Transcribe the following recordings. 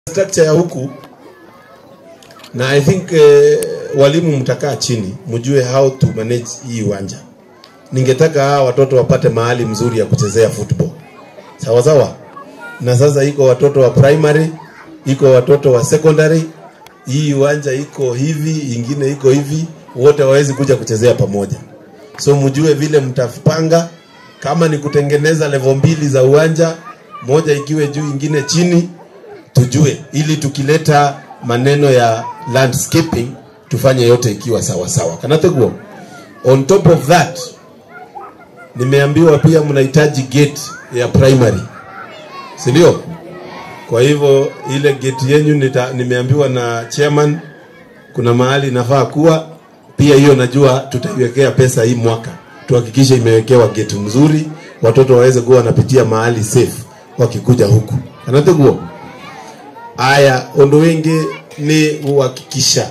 structure ya huku na I think eh, walimu mtakaa chini mjue how to manage hii uwanja. Ningetaka hawa watoto wapate mahali mzuri ya kuchezea football, sawa sawa. Na sasa iko watoto wa primary, iko watoto wa secondary. Hii uwanja iko hivi, ingine iko hivi, wote wawezi kuja kuchezea pamoja. So mjue vile mtapanga, kama ni kutengeneza level mbili za uwanja, moja ikiwe juu, ingine chini, tujue ili tukileta maneno ya landscaping tufanye yote ikiwa sawa sawa. Kanateguo. On top of that, nimeambiwa pia mnahitaji gate ya primary, si ndio? Kwa hivyo ile gate yenyu nita, nimeambiwa na chairman kuna mahali inafaa kuwa pia, hiyo najua tutaiwekea pesa hii mwaka, tuhakikishe imewekewa gate mzuri, watoto waweze kuwa wanapitia mahali safe wakikuja huku. Kanateguo. Aya, undu wingi ni guhakikisha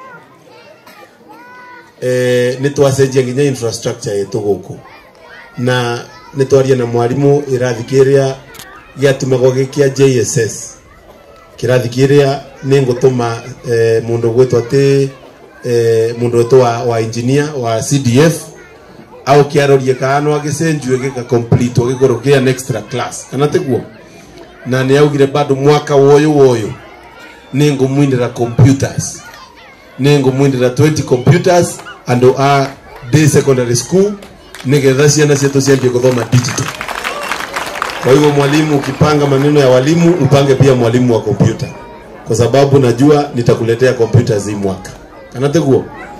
eh, nä twacenjia nginya infrastructure yetu guku na nä twaria na mwarimu irathi kä rä a gä atumagwo gä kä a JSS kä rathi kä rä a nä ngå tå ma eh, må ndå gwä two atä eh, må ndå wetwo wa, wa engineer wa CDF au kä arorie kana no agä cenjue gä ka complete gä korwo gä an extra class kana tä na nä augire bado mwaka woyå woyå nä ngå mwinä computers nä ngå mwinä 20 computers andå a day secondary school nä getha ciana cietå ciambie gå thoma digital kwa hivyo mwalimu ukipanga maneno ya walimu upange pia mwalimu wa kompyuta kwa sababu najua nitakuletea computers hii mwaka kana teguo